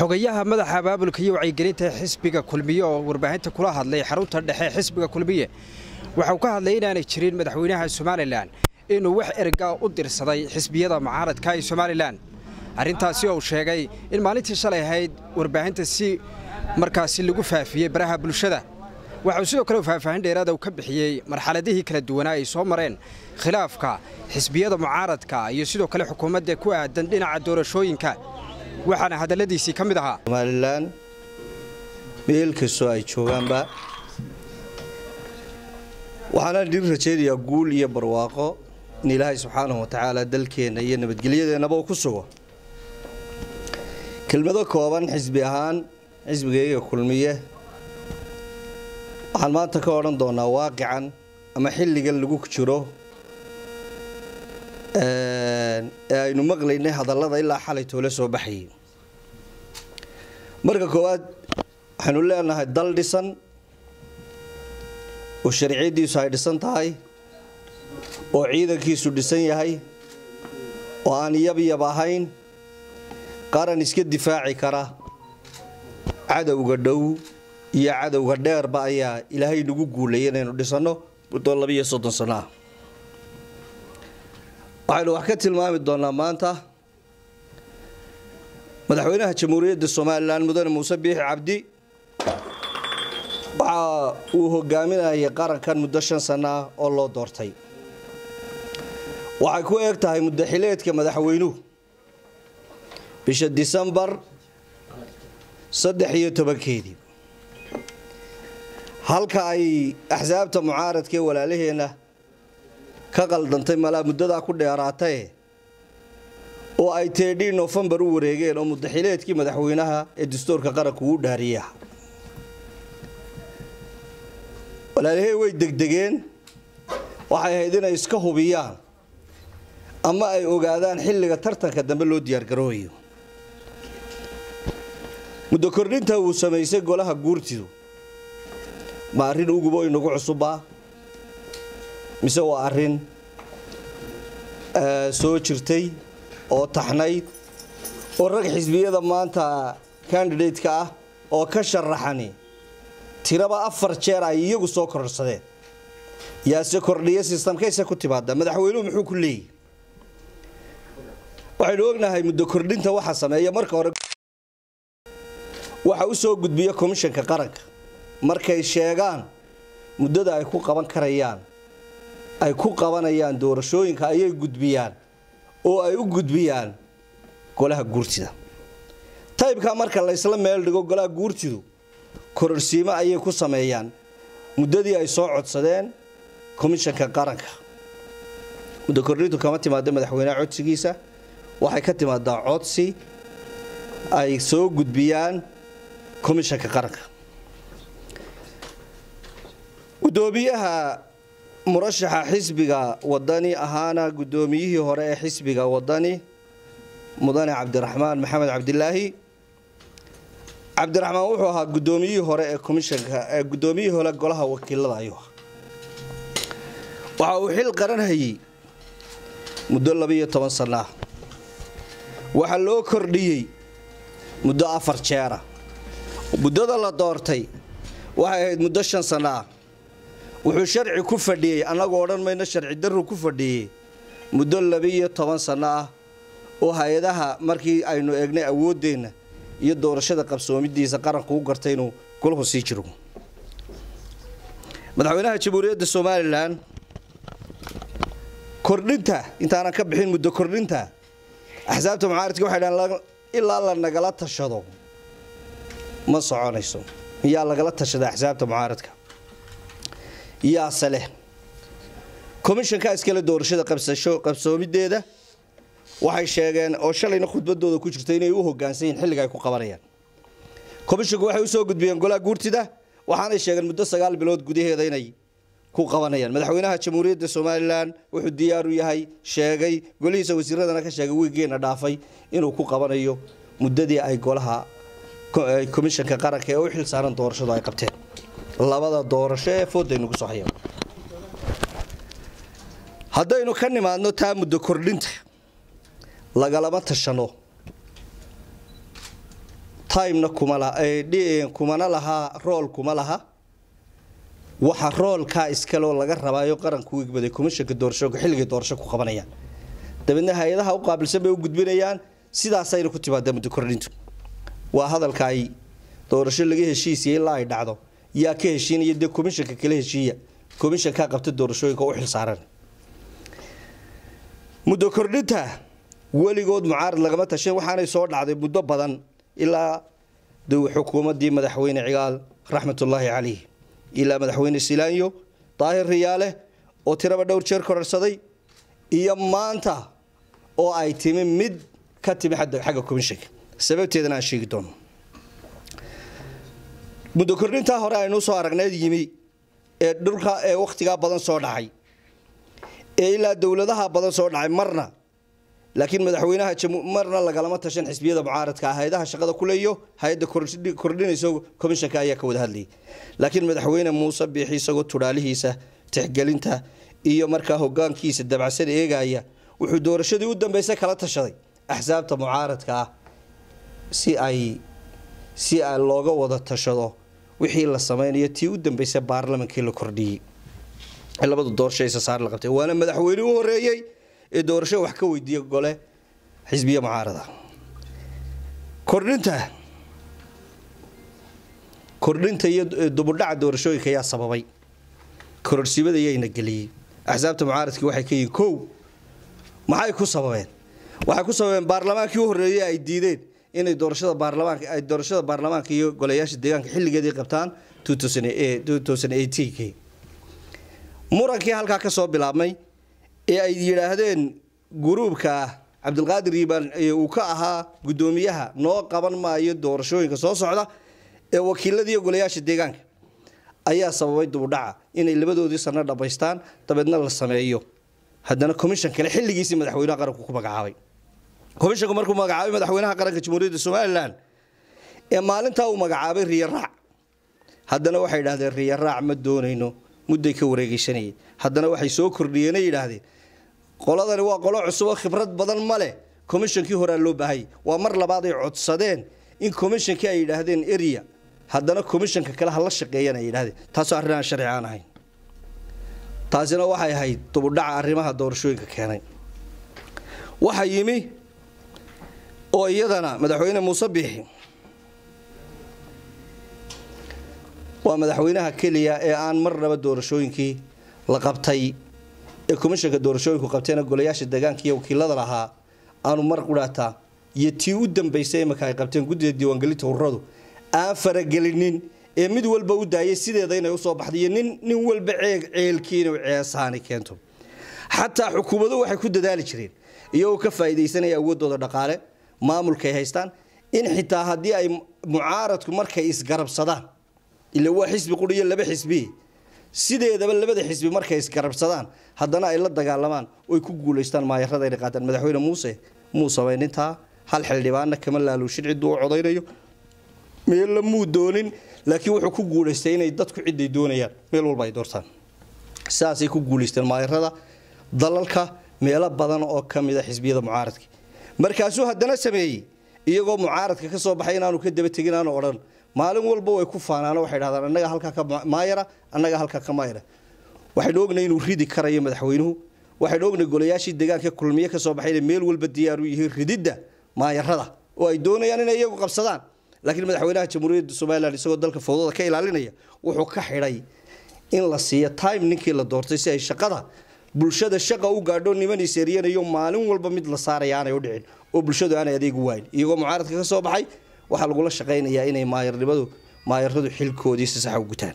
xogayaha madaxa abaabulka iyo wacyigelinta xisbiga kulmiye oo warbaahinta kula hadlay xarunta dhexe xisbiga kulmiye waxauu ka hadlay inaanay jirin madaxweynaha somalilan inuu wax ergaa u dirsaday xisbiyada mucaaradka ee somalilan arrintaasi oo uu sheegay in maalintii shalay ahayd warbaahinta si markaasi lagu faafiyey baraha bulshada waxauu sidoo kale faahfaahin dheeraada uu ka bixiyey marxaladihii kala duwanaa ay soo mareen khilaafka xisbiyada mucaaradka iyo sidoo kale xukuumadda ku aadan dhinaca doorashooyinka waxaana hadalladiisii ka mid ahaa somalilan meel kastoo ay joogaanba waxaana dhir rajaynayaa guul iyo barwaaqo in ilaahay subxaanahu watacaala dalkeenna iyo nabadgelyadeennaba uu ku sugo kelmado kooban xisbi ahaan xisbigayga kulmiye waxaan maanta ka odhan doonaa waaqican ama xilligan lagu jiro ee aynu maqlaynay hadallada ilaa xalay toole soo baxayay marka koowaad waxaynu leenahay dal dhisan oo sharciyaddiisu ay dhisan tahay oo ciidankiisu dhisan yahay oo aan yabyab ahayn qaran iska difaaci kara cadowga dhow iyo cadowga dheerba ayaa ilaahay nagu guulayay inaynu dhisanno muddo labiiyo soddon sano ah waxaynu wax ka tilmaami doonaa maanta madaxweynaha jamhuuriyadda somalilan mudane muuse biixi cabdi waxa uu hogaaminayay qarankan muddo shan sano ah oo loo doortay waxay ku eeg tahay muddaxileedka madaxweynuhu bisha disembar saddex iyo tobankeedii halka ay axsaabta mucaaradka ee walaalaheenna ka qaldantay malaa muddadaa ku dheeraatae oo ay teedhii nofembar u wareegeen oo muddaxileedkii madaxweynaha ee dastuurka qaranku uu dhaariya walaalahey way degdegeen waxay ahayd inay iska hubiyaan ama ay ogaadaan xilliga tartanka dambe loo diyaargaroobayo muddo kordhinta uu samaysay golaha guurtidu ma arrin ugubo inagu cusubbaa mise waa arrin soo jirtay oo taxnayd oo rag xisbiyada maanta kandidateka ah oo ka sharaxani tiraba afar jeer ay iyagu soo kororsadeen yaase kordhiya sistamkayse ku timaada madaxweynuhu muxuu ku leeyahy waxaynu ognahay muddo kordhinta waxa sameeya marka hore waxa u soo gudbiya komishanka qaranka markay sheegaan muddada ay ku qaban karayaan ay ku qabanayaan doorashooyinka ayay gudbiyaan oo ay u gudbiyaan golaha guurtida taybka marka laysla meel dhigo golaha guurtidu kororsiimo ayay ku sameeyaan muddadii ay soo codsadeen komishanka qaranka muddo kordhintu kama timaado madaxweyneha codsigiisa waxay ka timaadaa codsi ay soo gudbiyaan komishanka qaranka gudoomiyaha murashaxa xisbiga wadani ahaana gudoomiyihii hore ee xisbiga wadani mudane cabdiraxmaan maxamed cabdilaahi cabdiraxmaan wuxuu ahaa gudoomiyihii hore ee komishanka ee gudoomiyihii hore golaha wakiilada ayuu ahaa waxa uu xil qaran hayay muddo labiiyo toban sana ah waxaa loo kordhiyey muddo afar jeera muddada la doortay waxay ahayd muddo shan sana ah wuxuu sharci ku fadhiyey annagoo odhan mayno sharci darru ku fadhiyey muddo labiiyo toban sanno ah oo hay-adaha markii aynu eegnay awooddeenna iyo doorashada qabsoomidiisa qaranku u gartay inuu golahu sii jiro madaxweynaha jamhuuriyadda somalilan kordhinta intaanan ka bixin muddo kordhinta axsaabta mucaaradka waxay dhahan ilaa la nagala tashado ma soconayso miyaa lagala tashada axsaabta mucaaradka yaase leh komishanka iskale doorashada qabsasho qabsoomideeda waxay sheegeen oo shalayna khudbadooda ku jirta inay u hogaansan yihiin xilliga ay ku qabanayaan komishanku waxay usoo gudbiyeen golaha guurtida waxaanay sheegeen muddo sagaal bilood gudaheeda inay ku qabanayaan madaxweynaha jamhuuriyadda somalilan wuxuu diyaar u yahay sheegay golihiisa wasiiradana ka sheegay wiigeena dhaafay inuu ku qabanayo muddadii ay golaha komishanka qaranka ee u xil saaran doorashadu ay qabteen labada doorasho ee foodaynu ku soo hayeen haddaynu ka nimaadno taa muddo kordhinta lagalama tashano timena kuma laha kumana lahaa rool kuma laha waxa roolkaa iskaloo laga rabaayo qaranku u igbaday komishanka doorashooga xilligay doorasho ku qabanayaan dabeedna hay-adaha u qaabilsan bay u gudbinayaan sidaasayna ku timaadaa muddo kordhintu waa hadalka ay doorasho laga heshiisiya ilaa ay dhacdo yaa ka heshiinaya dee komishanka kala heshiiya komishankaa qabta doorashooyinka u xilsaaran muddo kordhinta weligood mucaarad lagama tashan waxaanay soo dhacday muddo badan ilaa xukuumadii madaxweyne cigaal raxmatullaahi calayh ilaa madaxweyne silaanyo daahir riyaale oo tiraba dhowr jeer kororsaday iyo maanta oo ay timi mid ka timi xagga komishanka sababteedana aan sheegi doono muddo kordhintaa hore aynuu soo aragneed yimi ee dhulka ee wakhtigaa badan soo dhacay ee ilaa dowladaha badan soo dhacay marna laakiin madaxweynaha marna lagalama tashan xisbiyada mucaaradka ah hay-adaha shaqada kuleeyo hay-adda kordhinayso komishanka ayaa ka wada hadlayay laakiin madaxweyne muuse biixi isagoo tudhaalihiisa tixgelinta iyo markaa hogaankiisa dabacsan eegaya wuxuu doorashadii u dambeysay kala tashaday axsaabta mucaaradka ah si ay si a looga wada tashado wixii la sameynayo tii u dambeysay baarlamankii la kordhiyey labada doorasho isasaar la qabtay waana madaxweyne u horeeyey ee doorasho wax ka weydiiya gole xisbiya mucaarada kordhinta kordhinta iyo dubudhaca doorashooyinka ayaa sababay kororsimada yayna geliyey axsaabta mucaaradkii waxay ka yihiin kow maxay ku sababeen waxay ku sababeen baarlamaankii u horeeyey ay diideen inay doorashada baarlamaanka ay doorashada baarlamaanka iyo golayaasha deegaanka xilligeedii qabtaan k murankii halkaa ka soo bilaabmay ee ay yidhaahdeen guruubka cabdilqaadir yiibaan uu ka ahaa guddoomiyaha noo qaban maayo doorashooyinka soo socda ee wakiiladiiyo golayaasha deegaanka ayaa sababay dubudhaca inay labadoodii sano dhammaystaan dabeedna la sameeyo haddana commission kale xilligiisii madaxweynaha qaranku ku magacaabay commishanku markuu magacaabay madaxweynaha qaranka jamhuuriyadda somalilan ee maalintaa uu magacaabay riyaraac haddana waxay yidhahdeen riyaraac ma doonayno mudday ka wareegeysanayay haddana waxay soo kordhiyeen yidhaahdeen qoladani waa qolo cusub oo khibrad badan ma leh commishonkii horaa loo baahayay waa mar labaad ay codsadeen in commishonkii ay yidhaahdeen eria haddana commishanka kale hala shaqeeyana ay yidhahdeen taasoo arrin aan sharci aan ahayn taasina waxay ahayd dubudhaca arrimaha doorashooyinka keenay waxaa yimi oo iyadana madaxweyne muuse biixi waa madaxweynaha keliya ee aan marnaba doorashooyinkii la qabtay ee komishanka doorashooyinku qabteena golayaasha deegaanka iyo wakiilada lahaa aanu mar qudhaataa iyo tii u dambaysay imanka ay qabteen guddida diiwaangelinta ururadu aan faragelinin ee mid walba u daayay sideeda inay usoo baxday iyo nin nin walba ceeg ceelkii inuu ceesaani keento xataa xukuumaduhu waxay ku dadaali jireen iyagoo ka faa'iidaysanaya awoodooda dhaqaale maamulkaay haystaan in xitaa haddii ay mucaaradku markay isgarabsadaan ila waa xisbi quri iyo laba xisbi sideedaba labada xisbi markay isgarabsadaan haddana ay la dagaalamaan oy ku guulaystaan maayarada inay qaataan madaxweyne muuse muu samaynintaa hal xildhibaanna kama laaluushin cidduu u codaynayo meella muu doonin laakiin wuxuu ku guulaystay inay dadku ciday doonayaan meel walba ay doortaan sidaasay ku guulaysteen maayarada dalalka meelo badan oo ka mida xisbiyada mucaaradka markaasuu haddana sameeyey iyagoo mucaaradka ka soo baxay inaanu ka daba tegin aanu odhan maalin walba way ku faanaano waxay dhahdaan annaga halkaa ka maayara annaga halkaa ka maayara waxaynu ognay inuu ridi karayo madaxweynuhu waxaynu ognay golayaashii deegaanka kulmiye ka soo baxay inay meel walba diyaar u yihiin rididda maayarada oo ay doonayaan inay iyagu qabsadaan laakiin madaxweynaha jamhuuriyadda somalilan isagoo dalka fowdada ka ilaalinaya wuxuu ka xidhay in la siiyo time ninkii la doortay si ay shaqada bulshada shaqa u gaadho niman iseeriyanayo maalin walba mid la saaraya aanay u dhicin oo bulshadu aanay adeegu waayin iyagoo mucaaradka ka soo baxay waxaa lagula shaqaynayaa inay maayarnimadu maayaradu xilkoodii si sax u gutaan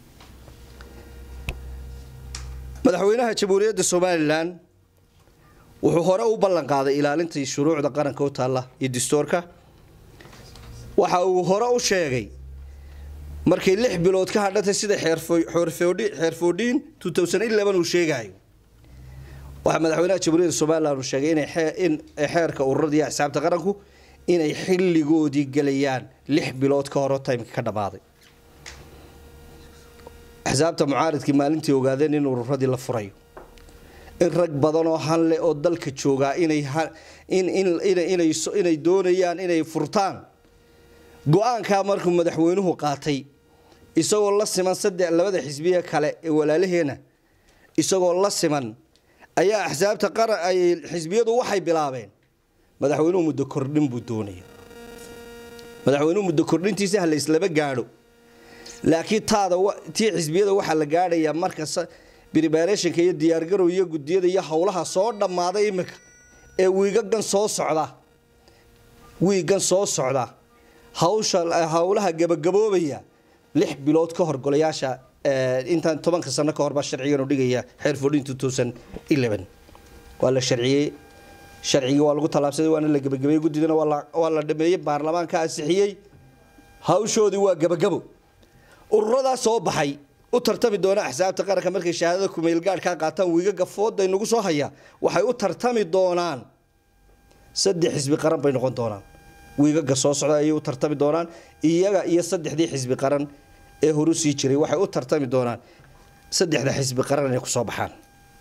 madaxweynaha jamhuuriyadda somalilan wuxuu hore u ballan qaaday ilaalintii shuruucda qaranka u taalla iyo dastuurka waxa uu hore u sheegay markay lix bilood ka hadhantay sida xeerfoodhiin uu sheegayo waxaa madaxweynaha jamhuuriyadda somalilan uu sheegay in xeerka ururada iyo axsaabta qaranku inay xilligoodii gelayaan lix bilood ka horo timeka ka dhammaaday axsaabta mucaaridkii maalintii ogaadeen in ururadii la furayo in rag badan oo hanle oo dalka joogaa inay doonayaan inay furtaan go-aankaa markuu madaxweynuhu qaatay isagoo la siman saddex labada xisbiye kale ee walaalaheena isagoo la siman ayaa axsaabta qaran ay xisbiyadu waxay bilaabeen madaxweynuhu muddo kordhin buu doonaya madaxweynuhu muddo kordhintiisa ha la islaba gaadho laakiin taada tii xisbiyada waxaa la gaadhayaa marka bribarationka iyo diyaargarow iyo gudiyada iyo howlaha soo dhammaaday iminka ee wiigagan soo socda wiigan soo socda hawsha howlaha gabagaboobaya lix bilood ka hor golayaasha intaan tobanka sano ka horbaa sharcigan u dhigaya xeer fodhin waa la sharciyey sharcigii waa lagu tallaabsaday waana la gebagabeeyey guddidana waa la dhameeyey baarlamaanka ansixiyey hawshoodii waa gabagabo ururadaa soo baxay u tartami doona axsaabta qaranka markay shahaadada kumeelgaadhkaa qaataan wiigaga fooda inagu soo haya waxay u tartami doonaan saddex xisbi qaran bay noqon doonaan wiigaga soo socda ayay u tartami doonaan iyaga iyo saddexdii xisbi qaran ee horu sii jiray waxay u tartami doonaan saddexda xisbi qaran inay kusoo baxaan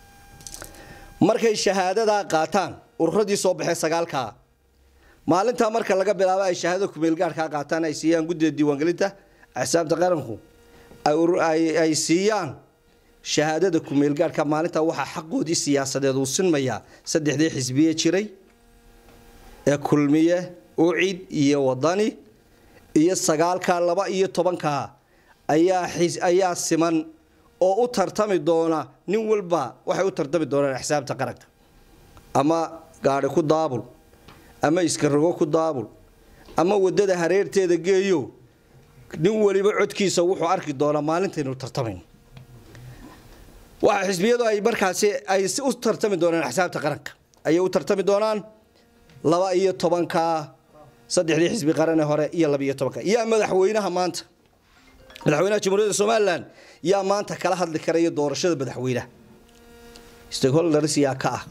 markay shahaadadaa qaataan ururadii soo baxee sagaalkaa maalintaa marka laga bilaabo ay shahaadada kumeelgaadhkaa qaataan ay siiyaan guddida diiwaangelinta axsaabta qaranku ay siiyaan shahaadada kumeelgaadhka maalintaa waxaa xaqoodii siyaasadeed uu sinmayaa saddexdii xisbiye jiray ee kulmiye ucid iyo wadani iyo sagaalkaa laba iyo tobankaa ayaa siman oo u tartami doona nin walba waxay u tartami doonaan axsaabta qaranka ama gaadhi ku daabul ama iskarogo ku daabul ama wadada hareerteeda geeyo nin waliba codkiisa wuxuu arki doonaa maalintaynu tartamayn waxa xisbiyadu ay markaasi ay u tartami doonaan axsaabta qaranka ayay u tartami doonaan laba iyo tobanka saddexdii xisbi qarane hore iyo laba iyo tobanka yaa madaxweynaha maanta madaxweynaha jamhuuriyadda somalilan yaa maanta kala hadli karaya doorashada madaxweynaha stakeholders yaa ka ah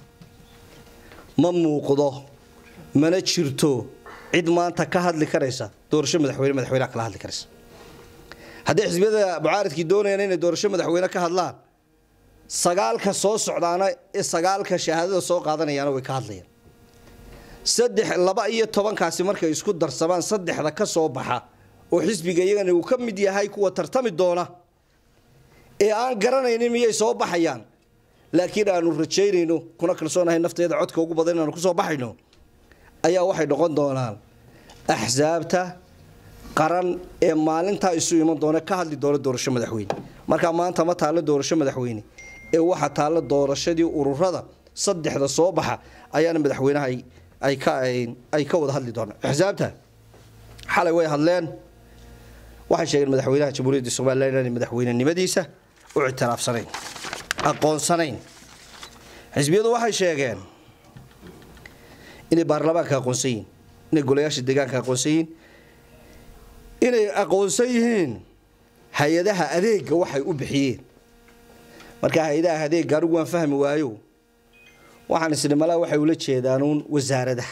ma muuqdo mana jirto cid maanta ka hadli karaysa doorasho madaxweyne madaxweynaha kala hadli karaysa hadday xisbiyada mucaaridkii doonayaan inay doorasho madaxweyne ka hadlaan sagaalka soo socdaana ee sagaalka shahaadada soo qaadanayaana way ka hadlayaan saddex laba iyo tobankaasi markay isku darsamaan saddexda ka soo baxa oo xisbiga iyagana uu ka mid yahay kuwa tartami doona ee aan garanaynin miyay soo baxayaan laakiin aanu rajaynayno kuna kalsoonahay nafteeda codka ugu badan inaanu kusoo baxayno ayaa waxay noqon doonaan axsaabta qaran ee maalintaa isu iman doona ka hadli doona doorasho madaxweyne markaa maanta ma taallo doorasho madaxweyne ee waxa taallo doorashadii ururada saddexda soo baxa ayaana madaxweynaha ay ka wada hadli doonaan axsaabta xalay way hadleen waxay sheegeen madaxweynaha jamhuuriyadda somalilan inaanay madaxweynenimadiisa u ictiraafsanayn aqoonsanayn xisbiyadu waxay sheegeen inay baarlamaanka aqoonsan yihiin inay golayaasha deegaanka aqoonsan yihiin inay aqoonsan yihiin hay-adaha adeega waxay u bixiyeen markaa hay-adaha adeega anigu waan fahmi waayo waxaan isni malaa waxay ula jeedaanuun wasaaradaha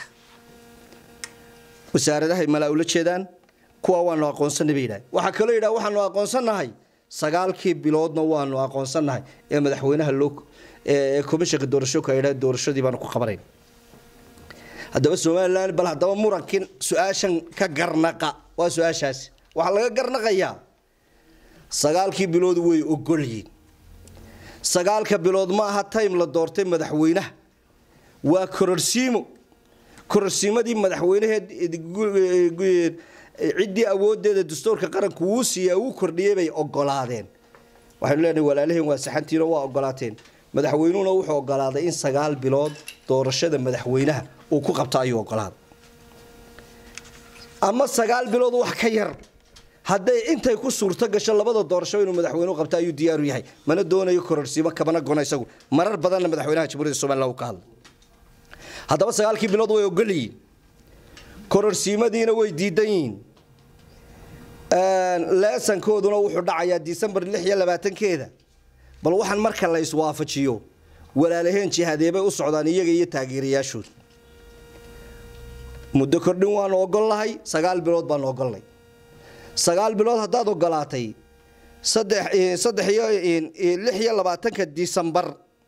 wasaaradahay malaa ula jeedaan kuwa waanu aqoonsanay bay yidhaha waxaa kaloo yidhaha waxaanu aqoonsannahay sagaalkii biloodna waanu aqoonsannahay ee madaxweynaha loo ee komishanka doorashooka ay yidhaha doorashadii baanu ku qabanayn haddaba somalilan bal haddaba murankii su-aashan ka garnaqa waa su-aashaasi waxaa laga garnaqayaa sagaalkii bilood way ogolyiin sagaalka bilood ma aha time la doortay madaxweynaha waa kororsiimo kororsiimadii madaxweynaheed ciddii awoodeeda dastuurka qaranku wuu siiyaa wuu kordhiyey bay ogolaadeen waxaynu leenahay walaalaheen waa saxantiino waa ogolaateen madaxweynuhuna wuxuu ogolaaday in sagaal bilood doorashada madaxweynaha uu ku qabto ayuu ogolaaday ama sagaal bilood wax ka yar hadday intay ku suurto gasho labada doorasho inuu madaxweynuhu qabto ayuu diyaaru yahay mana doonayo kororsiimo kabana gona isagu marar badanna madaxweynaha jamhuuriyadda somaliland uu ka hadlay haddaba sagaalkii bilood way ogolyihiin kororsiimadiina way diidan yihiin leesankooduna wuxuu dhacayaa disembar lix iyo labaatankeeda bal waxaan marka la iswaafajiyo walaalaheen jihadeebay u socdaan iyaga iyo taageerayaashooda muddo kordhin waanu ogolnahay sagaal bilood baanu ogolnay sagaal bilood haddaad ogolaatay saddex saddex iyo lix iyo labaatanka disembar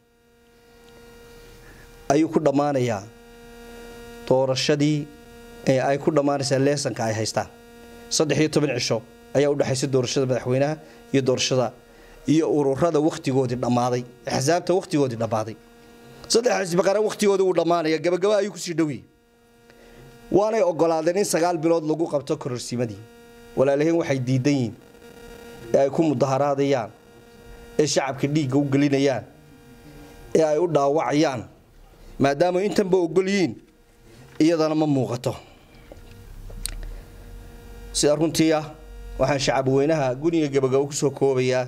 ayuu ku dhammaanayaa doorashadii ay ku dhammaanaysaa leesanka ay haystaan saddex iyo toban cisho ayaa udhexaysa doorashada madaxweynaha iyo doorashada iyo ururada wakhtigoodii dhammaaday axsaabta wakhtigoodii dhammaaday saddex xisbi qaran wakhtigooda uu dhammaanaya gabagaba ayuu kusii dhowiyey waanay ogolaadeen in sagaal bilood lagu qabto kororsiimadii walaalahiin waxay diidan yihiin ee ay ku mudaharaadayaan ee shacabka dhiigga u gelinayaan ee ay u dhaawacayaan maadaama intanba ogol yihiin iyadana ma muuqato sida runtii ah waxaan shacab weynaha guniga gabagabo kusoo koobayaa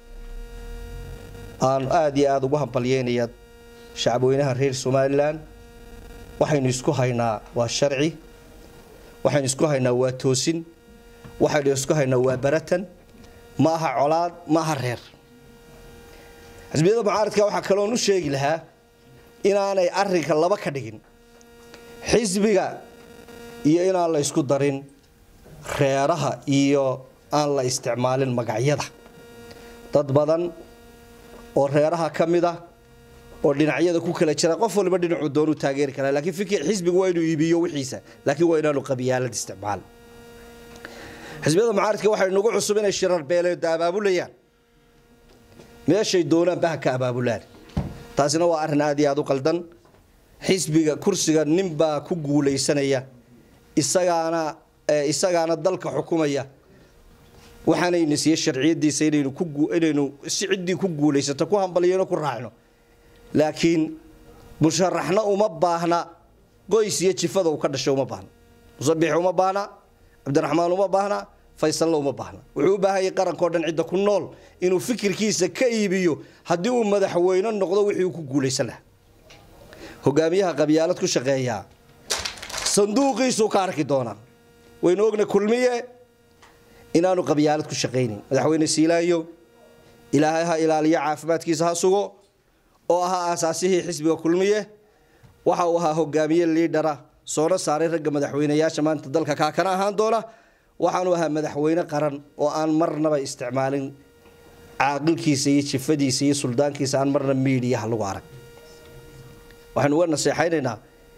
aan aada iyo aada ugu hambalyeynayaa shacab weynaha reer somalilan waxaynu isku haynaa waa sharci waxaynu isku haynaa waa toosin waxaynu isku haynaa waa baratan ma aha colaad ma aha reer xisbiyada mucaaradka waxaa kaloon u sheegi lahaa inaanay arinka laba ka dhigin xisbiga iyo inaan la ysku darin reeraha iyo aan la isticmaalin magacyada dad badan oo reeraha ka mid ah oo dhinacyada ku kala jira qof waliba dhinacuu doonuu taageeri karaa laakiin fikir xisbigu waa inuu iibiyo wixiisa laakiin waa inaanu qabiyaalad isticmaal xisbiyada mucaaradka waxay nagu cusub inay shirar beeleeda abaabulayaan meeshay doonaan baha ka abaabulaan taasina waa arrin aad iyo aada u qaldan xisbiga kursiga ninbaa ku guulaysanaya isagaana isagaana dalka xukumaya waxaanayna siiye sharciyadiisa inaynu ku inaynu si ciddii ku guulaysato ku hambalyano ku raacno laakiin musharaxna uma baahna qoys iyo jifada uu ka dhashay uma baahna musabix uma baahna cabdiraxmaan uma baahna faysalle uma baahna wuxuu u baahanyay qarankao dhan cidda ku nool inuu fikirkiisa ka iibiyo haddii uu madaxweyne noqdo wixii uu ku guulaysan lahaa hogaamiyaha qabyaalad ku shaqeeyaa sanduuqiisuu ka arki doonaa waynu ogna kulmiye inaanu qabyaalad ku shaqaynin madaxweyne siilaayo ilaahay ha ilaaliyo caafimaadkiisa ha sugo oo ahaa aasaasihii xisbiga kulmiye waxa uu ahaa hogaamiye liidhara soona saaray ragga madaxweyneyaasha maanta dalka kaakana ahaan doona waxaanu ahaa madaxweyne qaran oo aan marnaba isticmaalin caaqilkiisa iyo jifadiisa iyo suldaankiisa aan marna miidiyaha lagu arag waxaynu uga naseexaynaynaa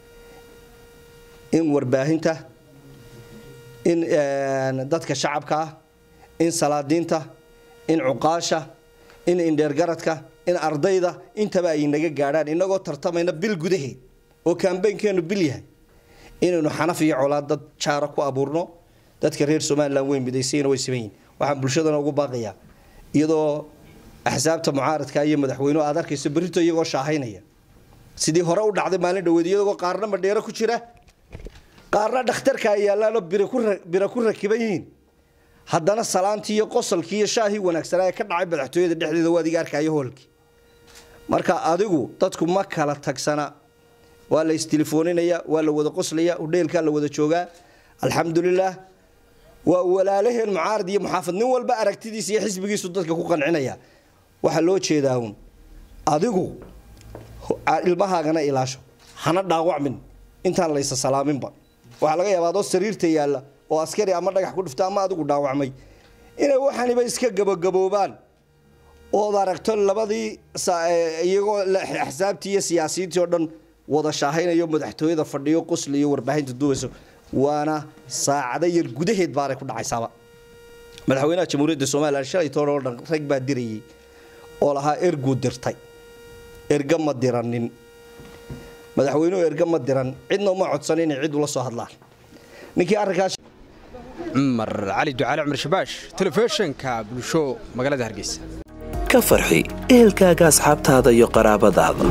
in warbaahinta in dadka shacabka ah in salaadiinta in cuqaasha in indheergaradka in ardayda intaba ay naga gaadhaan inagoo tartamayna bil gudaheed oo kambeynkeenu bil yahay inaynu xanaf iyo colaad dad jaara ku abuurno dadka reer somalilan way midaysayna way siman yihin waxaan bulshadana ugu baaqayaa iyadoo axsaabta mucaaradka iyo madaxweynuhu aad arkayso berrito iyagoo shaahaynaya sidii hore u dhacday maalin dhaweed iyagoo qaarna madheero ku jira qaarna dhakhtarka ay yaallaanoo bira ku rakiban yihiin haddana salaantii iyo qosalkii iyo shaahii wanaagsanaa ee ka dhacay madaxtooyada dhexdeeda waa adiga arkayo hoolkii marka adigu dadku ma kala tagsana waa la istilefooninaya waa la wada qoslaya udheelkaa la wada joogaa alxamdulilaah waa walaalaheen mucaarad iyo muxaafad nin walba aragtidiisa iyo xisbigiisu dadka ku qancinaya waxaa loo jeedaa uun adigu ilmahaagana ilaasho hana dhaawacmin intaan laysa salaaminba waxaa laga yaabaa adoo sariirta yaalla oo askari ama dhagax ku dhifta ama adigu dhaawacmay inay waxaniba iska gabagaboobaan ood aragto labadii iyagoo axsaabtii iyo siyaasiyiintii oo dhan wada shaahaynayo madaxtooyada fadhiyo qosli iyo warbaahinta duubayso waana saacado yar gudaheed baanay ku dhacaysaaba madaxweynaha jamhuuriyadda somalilan shalay toona oo dhan rag baa dirayay oo lahaa erguu dirtay erga ma diranin madaxweynuhu erga ma diran cidna uma codsan inay cid ula soo hadlaan ninkii arrinkaas cumar cali ducaale cumar shabaash telefishinka bulsho magaalada hargeysa ka farxi ehelkaaga asxaabtaada iyo qaraabadaada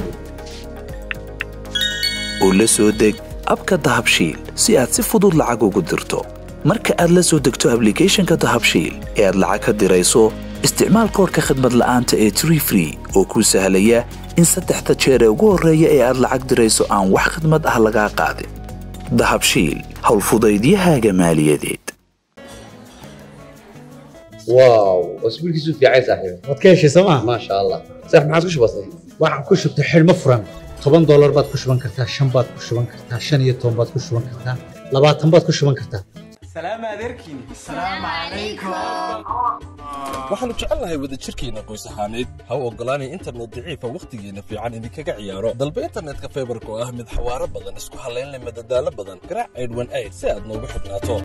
oo la soo deg abka dahabshiil si aad si fudud lacag ugu dirto marka aad la soo degto ablicathonka dahabshiil ee aad lacag ka dirayso isticmaal koorka khadmad la'aanta ee tree free oo kuu sahlaya in saddexda jeer ee ugu horreeya ee aad lacag dirayso aan wax khadmad ah lagaa qaadin dahabshiil howlfudaydiyahaaga maaliyadeed واو اسبوع كيسو في عايز صاحبي waad ka heshay sooma ما شاء الله صح ما عادش بسيط waxaan ku shubtay xidhmo furan toban doolar baad ku shuban kartaa shan baad ku shuban kartaa shan iyo toban baad ku shuban kartaa labaatan baad ku shuban kartaa waxaannu jecelnahay wadajirkeenna qoys ahaaneed ha u oggolaanay internet daciifa wakhtigeenna fiican idinkaga ciyaaro dalba internetka faybarka oo ah mid xawaaro badan isku hallayn leh madadaalo badan garaac aydhwan ayd si aad noogu xidhnaato